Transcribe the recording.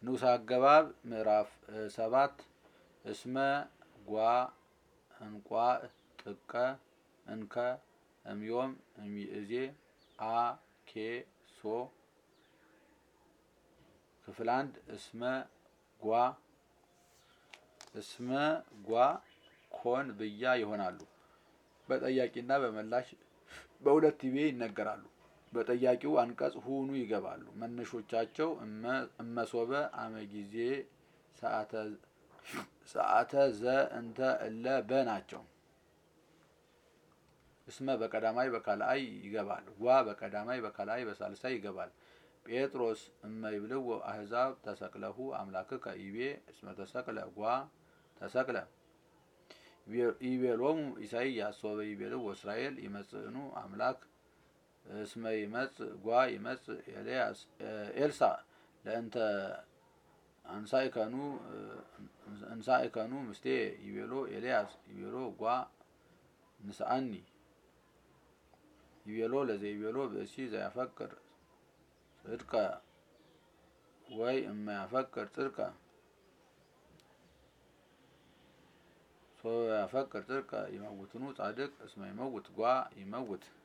ንዑስ አገባብ ምዕራፍ ሰባት እስመ ጓ እንቋ ጥቀ እንከ እምዮም እምይእዜ አ ኬ ሶ ክፍል አንድ እስመ ጓ እስመ ጓ ኮን ብያ ይሆናሉ። በጠያቂና በመላሽ በሁለት ቲቤ ይነገራሉ። በጠያቂው አንቀጽ ሁኑ ይገባሉ። መነሾቻቸው እመሶበ አመጊዜ ሰዓተ ዘ እንተ እለ በ ናቸው። እስመ በቀዳማይ በካልአይ ይገባል። ጓ በቀዳማይ በካልአይ በሳልሳይ ይገባል። ጴጥሮስ እመ ይብልዎ አሕዛብ ተሰቅለሁ አምላክከ ይቤ እስመ ተሰቅለ ጓ ተሰቅለ ይቤሎሙ ኢሳይያስ ሶበ ይቤልዎ እስራኤል ይመጽእኑ አምላክ እስመ ይመጽእ ጓ ይመጽእ ኤልያስ ኤልሳዕ ለእንተ አንሳእከኑ እንሳእከኑ ምስቴ ይቤሎ ኤልያስ ይቤሎ ጓ ንስአኒ ይቤሎ ለዘይቤሎ ብእሲ ዘያፈቅር ጽድቀ ወይ እማያፈቅር ጽድቀ ሶበ ያፈቅር ጽድቀ ይመውትኑ ጻድቅ እስመ ይመውት ጓ ይመውት